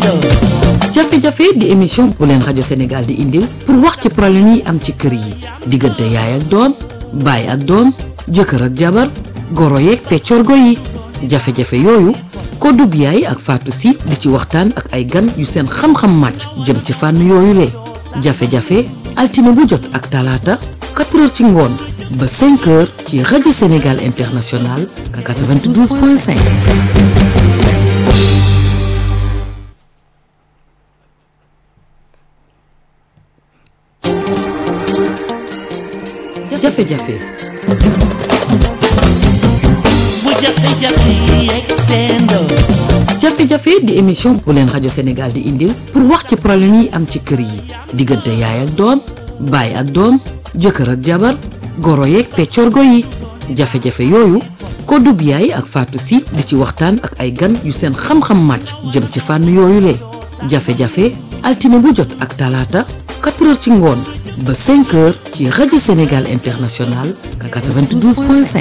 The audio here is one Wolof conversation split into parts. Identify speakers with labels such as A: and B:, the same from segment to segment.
A: jafe-jafe di émission bu leen rajo Sénégal di indil pour wax ci problème yi am ci kër yi diggante yaay ak doom baay ak doom jëkkër ak jabar goro yeeg peccorgo yi jafe-jafe yooyu Kodou Biaye ak Fatou Sy di ci waxtaan ak ay gan yu seen xam-xam màcc jëm ci fànn yooyu le jafe-jafe altine bu jot ak talaata 4 heures ci ngoon ba 5 heures ci rajo Sénégal International 92.5. jafe-jafe
B: bu jafe-jafe yi yegg seen doom
A: jafe-jafe di émission bu leen rajo Sénégal di indil pour wax ci problème yi am ci kër yi diggante yaay ak doom baay ak doom jëkkër ak jabar goro yeeg peccorgo yi jafe-jafe yooyu Kodou Biaye ak Fatou Sy di ci waxtaan ak ay gan yu seen xam-xam màcc jëm ci fànn yooyu le jafe-jafe altine bu jot ak talaata 4 heures ci ngoon ba 5 heures ci rajo Sénégal International 92.5.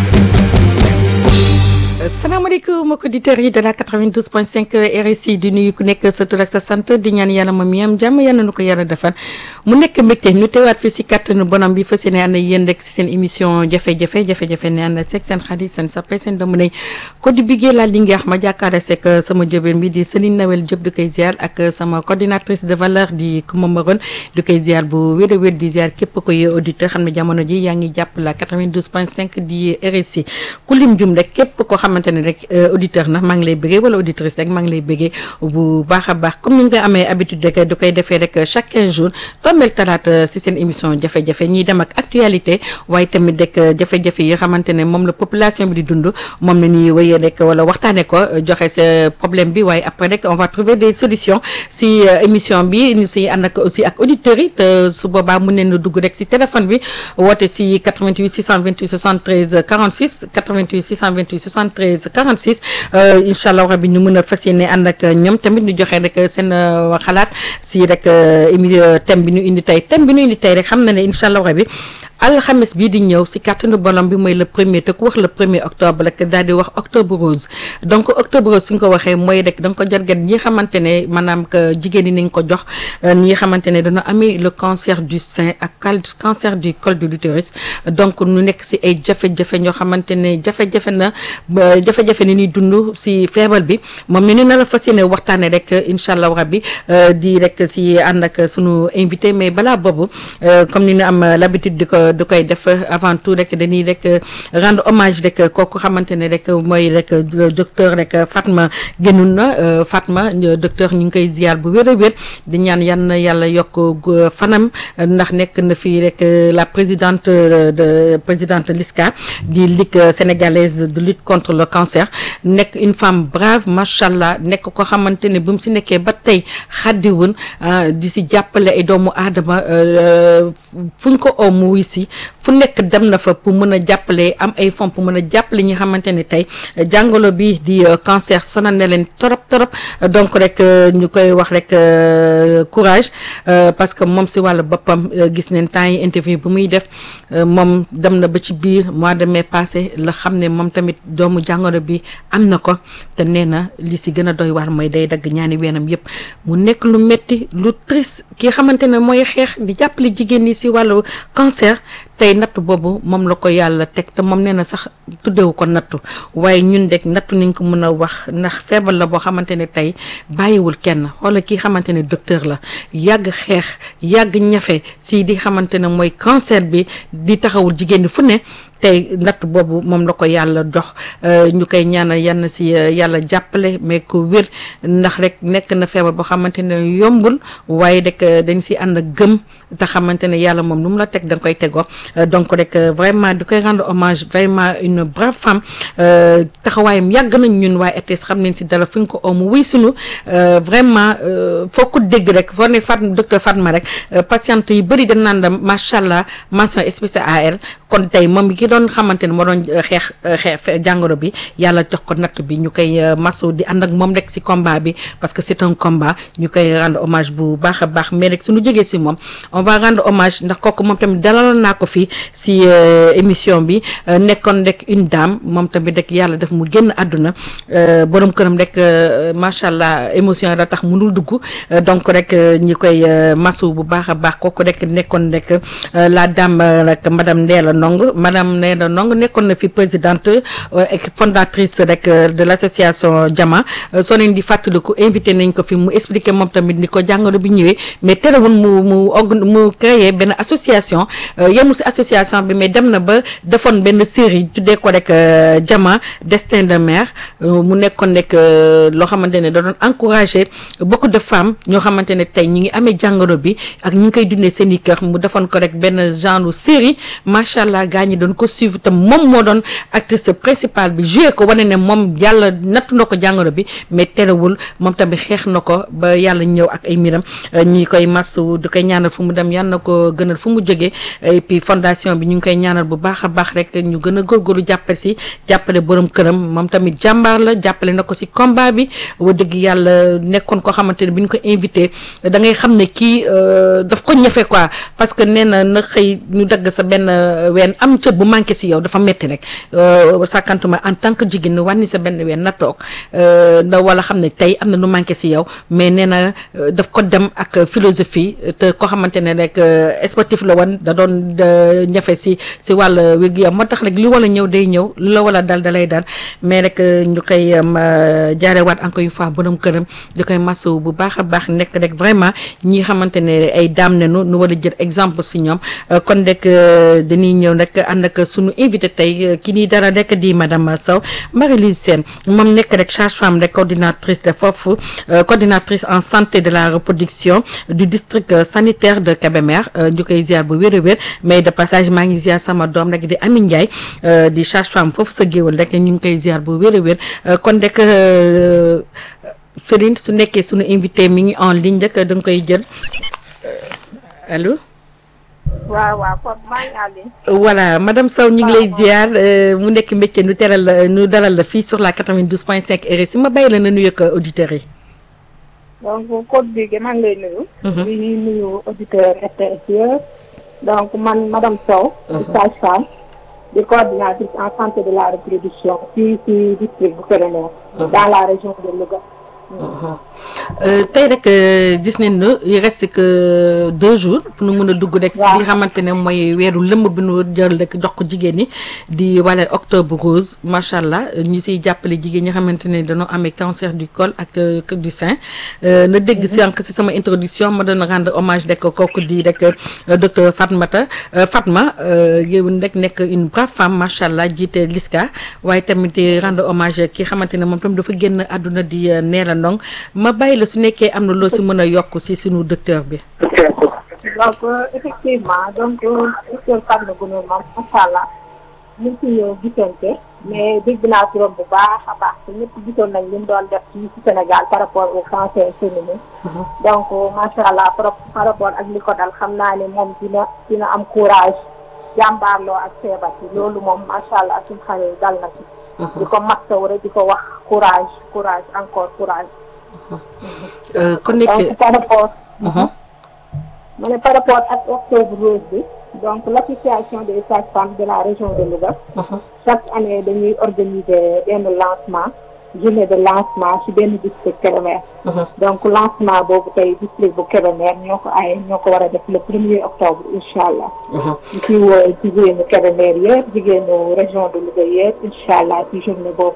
C: salaamaaleykum mbokki auditeurs yi de la 92.5 RSI di nuyu ku nekk sa tur ak sa sant di ñaan yàlla ma mi am jàmm yàlla na ko yàlla defal mu nekk mbégte ñu teewaat fi si kàttanu bonam bi fas yéene ànd ak yéen rek si seen émission jafe-jafe jafe-jafe ne ànd seeg seen xarit seen sappe seen doomu nay ko di biggee laal di ngeex ma jàkkaare seeg sama jëbeen bi di Celine Nawel Diop du koy ziar ak sama coordinatrice de valeur di Kouma Maron du koy ziar bu wér a wér di ziar képp koy auditeur xam ne jamono ji yaa ngi jàpp la 92.5 di RSI ku lim jum rek képp ko xamante ne rek auditeur na maa ngi lay bëggee wala auditrice rek maa ngi lay bëggee bu baax a baax comme ni nga amee habitude rek du koy defee rek chaque 15 jours tombeel talaata si seen émission jafe-jafe ñiy dem ak actualité waaye tamit rek jafe-jafe yi xamante ne moom la population bi di dund moom la ñuy wéyee rek wala waxtaane ko joxe sa problème bi waaye après rek on va trouver des solutions si émission bi ñu si ànd ak aussi ak auditeurs yi te su boobaa mun neen dugg rek si téléphone bi woote si 88 628 73 46 88 628 73 46 incha allah rabi ñu mën a fas yéene ànd ak ñoom tamit ñu joxe rek seen xalaat si rek émi thème bi ñu indi tey thème bi ñu indi tey rek xam na ne incha allah rabi alxames bii di ñëw si kàttanu borom bi mooy le premier te ku wax le premier octobre rek daal di wax octobre rose donc octobre rose suñ ko waxee mooy rek da nga ko jargat ñi xamante ne maanaam que jigéen ñi nañ ko jox ñi xamante ne dañoo amee le cancer du sein ak cancer du col de l'utérus donc ñu nekk si ay jafe-jafe ñoo xamante ne jafe-jafe na jafe-jafe ni ñuy dund si feebar bi moom ne ni na la fas yéene waxtaane rek incha allah rabbi di rek si ànd ak sunu invité mais balaa boobu comme ni ñu am l'habitude di ko du koy def avant tout rek dañuy rek rendre hommage rek kooku xamante ne rek mooy rek docteur rek Fatma génnun na Fatma docteur ñu ngi koy ziar bu wér a wér di ñaan yan na yàlla yokk fanam ndax nekk na fii rek la présidente de présidente LISCA di ligue sénégalaise de lutte contre le cancer nekk une femme brave macha allah nekk ko xamante ne bu mu si nekkee ba tey xaddiwun di si jàppale ay doomu aadama fu ñu ko oo mu wuy si fu nekk dem na fa pour mën a jàppale am ay fonds pour mën a jàppale ñi xamante ne tey jàngoro bi di cancer sonal na leen torop torop donc rek ñu koy wax rek courage parce que moom si wàllu boppam gis neen temps yi interview bu muy def moom dem na ba ci biir mois de mai passé la xam ne moom tamit doomu jàngoro bi am na ko te nee na li si gën a doy waar mooy day dagg ñaani weenam yëpp mu nekk lu metti lu triste ki xamante ne mooy xeex di jàppale jigéen ñi si wàllu cancer tey natt boobu moom la ko yàlla teg te moom nee na sax tuddewu ko nattu waaye ñun dek nattu nañ ko mën a wax ndax feebar la boo xamante ne tey bàyyiwul kenn xoola kii xamante ne docteur la yàgg xeex yàgg ñafe si di xamante ne mooy cancer bi di taxawul jigéen ñi fu ne tey natt boobu moom la ko yàlla dox ñu koy ñaanal yann si yàlla jàppale mais ko wér ndax rek nekk na feebar boo xamante ne yombul waaye rek dañ si ànd ak gëm te xamante ne yàlla moom lu mu la teg da nga koy tegoo donc rek vraiment di koy rendre hommage vraiment une brave femme taxawaayam yàgg nañ ñun waaye RTS xam nañ si dara fu ñu ko omu wuy sunu vraiment foo ko dégg rek foo ne Fat docteur Fatma rek patiente yu bëri dañ naan la macha allah mention spéciale à elle kon tey moom ki doon xamante ne moo doon xeex xeex jàngoro bi yàlla jox ko natt bi ñu koy masu di ànd ak moom rek si combat bi parce que c'est un combat ñu koy rendre hommage bu baax a baax mais rek suñu jógee si moom on va rendre hommage ndax kooku moom tamit dalaloon naa ko fii si émission bi nekkoon rek une dame moom tamit rek yàlla def mu génn àdduna borom këram rek macha allah émotion la tax mënul dugg donc rek ñi koy masu bu baax a baax kooku rek nekkoon rek la dame rek madame Ndéla Ndong madame Ndéla Ndong nekkoon na fi présidente et fondatrice rek de l' association Jama soo leen di fàttaliku invité nañ ko fi mu expliqué moom tamit ni ko jàngoro bi ñëwee mais terewul mu mu organ mu créé benn association yemul si association bi mais dem na ba defoon benn série tuddee ko rek Jama destin de mère mu nekkoon rek loo xamante ne da doon encouragé beaucoup de femmes ñoo xamante ne tey ñi ngi amee jàngoro bi ak ñi ngi koy dundee seen i kër mu defoon ko rek benn genre série macha allah gaa ñi doon ko suivre te moom moo doon actrice principale bi joué ko wane ne moom yàlla nattu na ko jàngoro bi mais terewul moom tamit xeex na ko ba yàlla ñëw ak ay miram ñi koy masu di koy ñaanal fu mu dem yàlla na ko gënal fu mu jógee et puis fondation bi ñu ngi koy ñaanal bu baax a baax rek ñu gën a góorgóorlu jàppale si jàppale borom këram moom tamit jàmbaar la jàppale na ko si combat bi wa dëgg yàlla nekkoon koo xamante ne bi ñu ko invité da ngay xam ne kii daf ko ñefe quoi parce que nee na na xëy ñu dagg sa benn ween am cër bu manqué si yow dafa metti rek sàkkantuma en tant que jigéen ñu wàññi sa benn ween na toog da wala xam ne tey am na lu manqué si yow mais nee na daf ko dem ak philosophie te koo xamante ne rek sportif la woon da doon ñefe si si wàll wér-gu-yaram moo tax rek li wala ñëw day ñëw lu la wala dal dalay dal mais rek ñu koy jaarewaat encore une fois borom këram di koy masawu bu baax a baax nekk rek vraiment ñi xamante ne ay daam nenu nu war a jël exemple si ñoom kon rek dañuy ñëw rek ànd ak suñu invité tey ki nii dara rek di madame Sow Marie-Lise Sène moom nekk rek sage-femme rek coordinatrice de foofu coordinatrice en santé de la reproduction du district sanitaire de Kébémer ñu koy ziar bu wér a wér mais de passage maa ngi ziar sama doom rek di Ami Ndiaye di sage-femme foofu sa géwal rek ñu ngi koy ziar bu wér a wér kon rek Céline su nekkee suñu invité mi ngi en ligne rek da nga koy jël allo.
D: waaw waaw kon maa ngi en ligne.
C: voilà madame Sow ñu ngi lay ziar mu nekk métier nu teral la nu dalal la fii sur la 92.5 RSI ma bàyyi la na nuyu ak auditeurs yi.
D: donc code bi maa ngi lay nuyu. di nuyu auditeur RTS yëpp. donc man madame Sow. di sage-femme di coordinatrice en santé de la reproduction fii ci district bu Kébémer. dans la région de Louga.
C: tey rek gis nañ ne il reste que deux jours pour nu mën a dugg rek. si li xamante ne mooy weeru lëmb bi nu jël rek jox ko jigéen ñi di wala octobre rose macha allah ñu siy jàppale jigéen ñi xamante ne dañoo amee cancer du col ak du sein. na dégg sànq si sama introduction ma doon rendre hommage rek kooku di rek docteur Fatmata Fatma yow rek nekk une brave femme macha allah jiite LISCA waaye tamit rendre hommage ki xamante ne moom tam dafa génn àdduna di Ndéla Ndong ma bàyyi la su nekkee am na loo si mën a yokk si suñu docteur bi.
D: donc effectivement donc docteur Fatma Gueye moom macha allah ñu ngi ci ñëw gisante mais dégg naa turam bu baax a baax te ñëpp gisoon nañ li mu doon def ci ci Sénégal par rapport au cancer féminin donc macha allah par rapport ak li ko dal xam naa ne moom dina dina am courage jàmbaarloo ak feebar bi loolu moom macha allah suñu xale dal na ci. di ko mastaw rek di ko wax courage courage encore courage.
C: kon nekk
D: donc par rapport. ma ne par rapport ak octobre rose bi donc l' association des sages-femmes de la région de Louga. chaque année dañuy organiser benn lancement journée de lancement ci benn district Kébémer. donc lancement boobu tey district bu Kébémer ñoo ko ay ñoo ko war a def le premier octobre incha allah. ñu ciy woo jigéenu Kébémer yëpp jigéenu région de Louga yëpp incha allah ci journée boobu.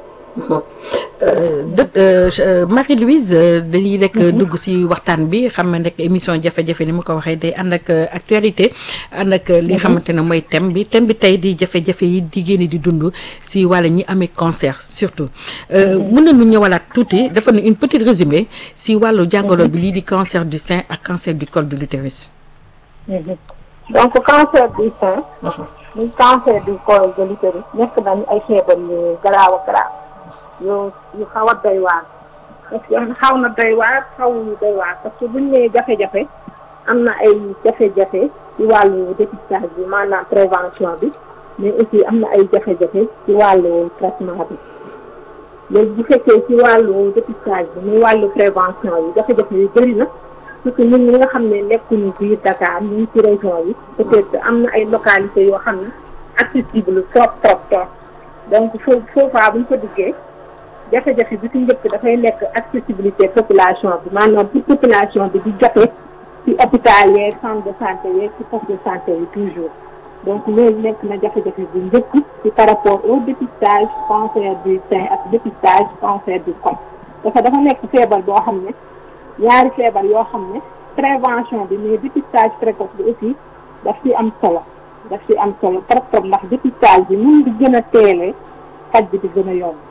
C: dë Marie-Louise dañuy rek dugg si waxtaan bi xam ne rek émission jafe-jafe ni ma ko waxee day ànd ak actualité ànd ak li xamante ne mooy thème bi thème bi tey di jafe-jafe yi jigéen ñi di dund si wàlla ñi amee cancer surtout mën nañu ñëwalaat tuuti dafa ne une petite résumé si wàllu jàngoro bi lii di cancer du sein ak cancer du col de l'utérus
D: donc cancer du sein muy cancer du col de l'utérus nekk nañu ay feebar yu garaaw a garaaw yu yu xaw a doy waar parce que xaw na doy waar xaw yu doy waar parce que buñ nee jafe-jafe am na ay jafe-jafe ci wàllu dépistage bi maanaam prévention bi mais aussi am na ay jafe-jafe ci wàllu traitement bi léegi bu fekkee ci wàllu dépistage bi muy wàllu prévention yi jafe-jafe yu bëri na surtout ñun ñi nga xam ne nekkuñu biir Dakar ñu ngi ci région yi peut-être am na ay localités yoo xam ne accessible trop trop trop donc foofu foofaa bu ñu ko duggee jafe-jafe bi ci njëkk dafay nekk accessibilité population bi maanaam pour population bi di jote ci hôpital yeeg centre de santé yeeg ci poste de santé yi toujours donc loolu nekk na jafe-jafe bu njëkk ci par rapport au dépistage cancer du sein ak dépistage cancer du col dafa dafa nekk feebar boo xam ne ñaari feebar yoo xam ne prévention bi mais dépistage précoce bi aussi daf ci am solo daf ci am solo trop trop ndax dépistage bi mun di gën a teelee faj bi di gën a yomb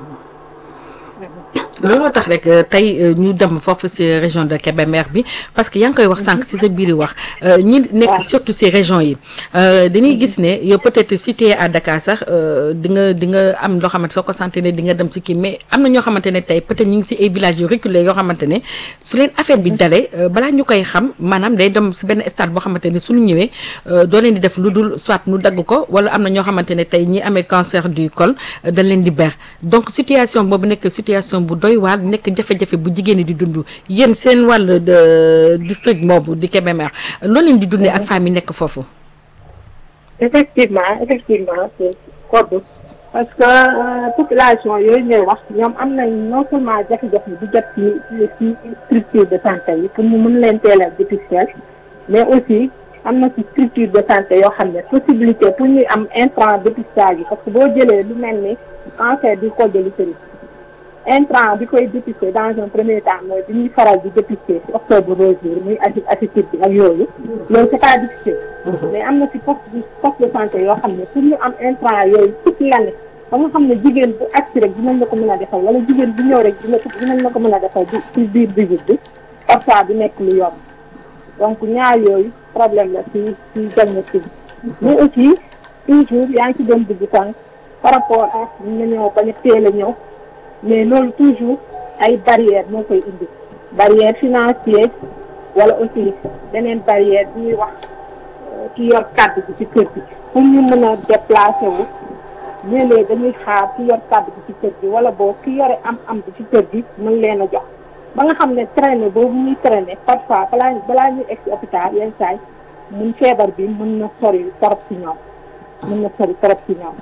C: looloo tax rek tey ñu dem foofu ci région de Kébémer bi parce que yaa ngi koy wax sànq ci sa biir wax ñi nekk surtout ci région yi dañuy gis ne yow peut-être situé à Dakar sax di nga di nga am loo xamante soo ko santé ne di nga dem ci kii mais am na ñoo xamante ne tey peut-être ñu ngi ci ay villages yu reculés yoo xamante ne su leen affaire bi dalee balaa ñu koy xam maanaam day dem ci benn stade boo xamante ne suñu ñëwee doo leen di def lu dul soit nu dagg ko walla am na ñoo xamante ne tey ñi amee cancer du col dañ leen di ber donc situation boobu nekk situation bu doy waar nekk jafe-jafe bu jigéen ñi di dund yéen seen wàll de district boobu di Kébémer loolu leen di dundee ak femmes yi nekk foofu.
D: effectivement effectivement c'est code parce que population yooyu ñuy wax ñoom am nañ non seulement jafe-jafe bi jot ci ci structure de santé yi pour ñu mën leen teel a dépister mais aussi am na ci structure de santé yoo xam ne possibilité pour ñuy am intrant dépistage yi parce que boo jëlee lu mel ni cancer du col de l'utérus intrant bi koy dépister dans un premier temps mooy bi ñuy faral di dépister ci octobre rose bi muy acide acétique bi ak yooyu loolu c'est pas difficile mais am na ci poste de poste de santé yoo xam ne pour ñu am intrant yooyu toute l'année ba nga xam ne jigéen bu agsi rek dinañ la ko mën a defal wala jigéen bu ñëw rek dina dinañ la ko mën a defal bi ci biir visite bi parfois du nekk lu yomb donc ñaar yooyu problème la ci ci diagnostic bi mais aussi toujours yaa ngi ci doon dugg tànk par rapport ak ñu na ñëw bañ a teel a ñëw mais loolu toujours ay barrières moo koy indi barrière financière wala aussi beneen barrière bi ñuy wax ki yor kàddu bi ci kër gi pour ñu mën a déplacer wu léeg-léeg dañuy xaar ki yor kàddu bi ci kër gi wala boo ki yore am am bi ci kër gi mën leen a jox ba nga xam ne traîner boobu ñuy traîner parfois balaa balaa ñuy egg si hôpital yenn saay mun feebar bi mën na sori torop si ñoom mën na sori torop si ñoom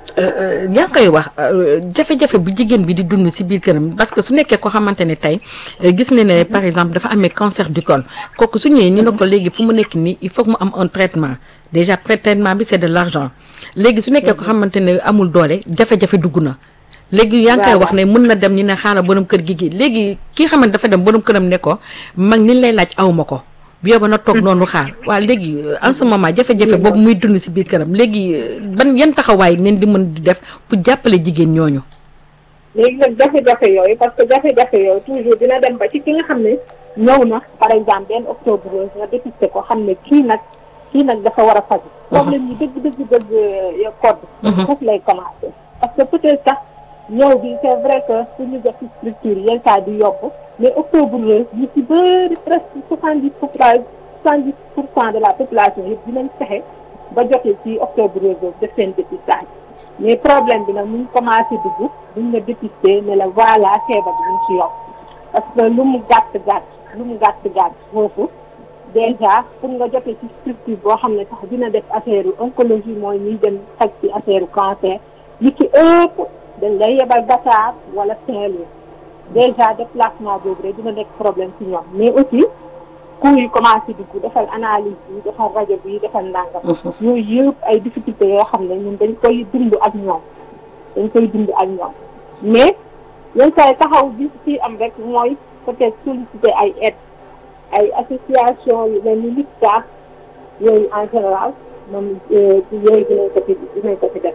C: yaa ngi koy wax jafe-jafe bu jigéen bi di dund ci biir këram parce que su nekkee ko xamante ne tey gis ne ne par exemple dafa amee cancer du col kooku su ñëwee ñu ne ko léegi fu mu nekk nii il faut que mu am un traitement déjà traitement bi c'est de l'argent léegi su nekkee ko xamante ne amul doole jafe-jafe dugg na léegi yaa ngi koy wax ne mën na dem ñu ne xaaral borom kër gi gi léegi kii xamante dafa dem borom këram ne ko mag ni lay laaj awma ko bu yóbbu na toog noonu xaar waaw léegi en ce moment jafe-jafe boobu muy dund ci biir këram léegi ban yan taxawaay neen di mën di def pour jàppale jigéen ñooñu.
D: léegi nag jafe-jafe yooyu parce que jafe-jafe yooyu toujours dina dem ba ci ki nga xam ne ñëw na par exemple benn octobre rose nga dépisté ko xam ne kii nag kii nag dafa war a faju problème yi dëgg dëgg dëgg yo code foofu lay commencer parce que peut-être sax ñëw bi c'est vrai que pour ñu def ci structure yenn saa di yomb mais octobre rose ñu ci bëri presque soixante dix pour soixante dix pour cent de la population yëpp dinañ fexe ba jotee ci octobre rose boobu def seen dépistage mais problème bi nag mu ngi commencé dugg buñ la dépister ne la voilà feebar bi ñu ci yokk parce que lu mu gàtt gàtt lu mu gàtt gàtt foofu déjà pour nga jotee ci structure boo xam ne sax dina def affaire oncologie mooy ñuy dem faj ci affaire cancer li ci ëpp dañ lay yebal Dakar wala Saint-Louis déjà déplacement boobu rek dina nekk problème ci ñoom mais aussi cours yi commencé dugg defal analyse bi defal rajo bi defal ndàngam yooyu yëpp ay difficultés yoo xam ne ñun dañ koy dund ak ñoom dañ koy dund ak ñoom mais yenn saa yi taxaw bi ci am rek mooy peut-être solliciter ay aide ay association yu mel ni LIPTA yooyu en général moom yooyu dinañ ko fi dinañ ko fi def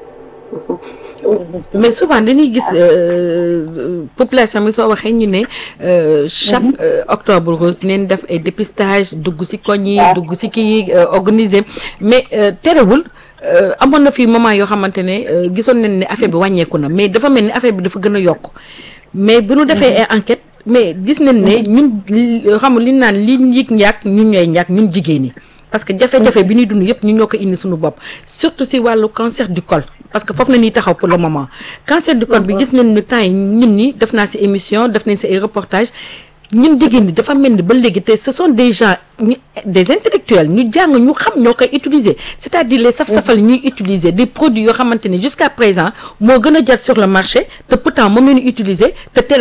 C: mais souvent dañuy gis population bi soo waxee ñu ne chaque octobre rose neen def ay dépistage dugg ci koñ yi dugg ci kii organiser mais terewul amoon na fi moment yoo xamante ne gisoon nañ ne affaire bi wàññeeku na mais dafa mel ni affaire bi dafa gën a yokk mais bu ñu defee ay enquête mais gis nañ ne ñun xam li naan li yëg njàkk ñun ñooy njàkk ñun jigéen ñi parce que jafe-jafe bi ñuy dund yëpp ñu ñoo ko indi suñu bopp surtout si wàllu cancer du col parce que foofu na ñuy taxaw pour le moment cancer du col bi gis nañ ni temps yi ñun ñi def naa si émission def nañ si ay reportage ñun jigéen ñi dafa mel ni ba léegi te ce sont des gens ñu des intellectuels ñu jàng ñu xam ñoo koy utiliser c'est-à-dire les saf-safal ñuy utiliser des produits yoo xamante ni jusqu'à présent moo gën a jar sur le marché te pourtant moom la ñu utiliser te teel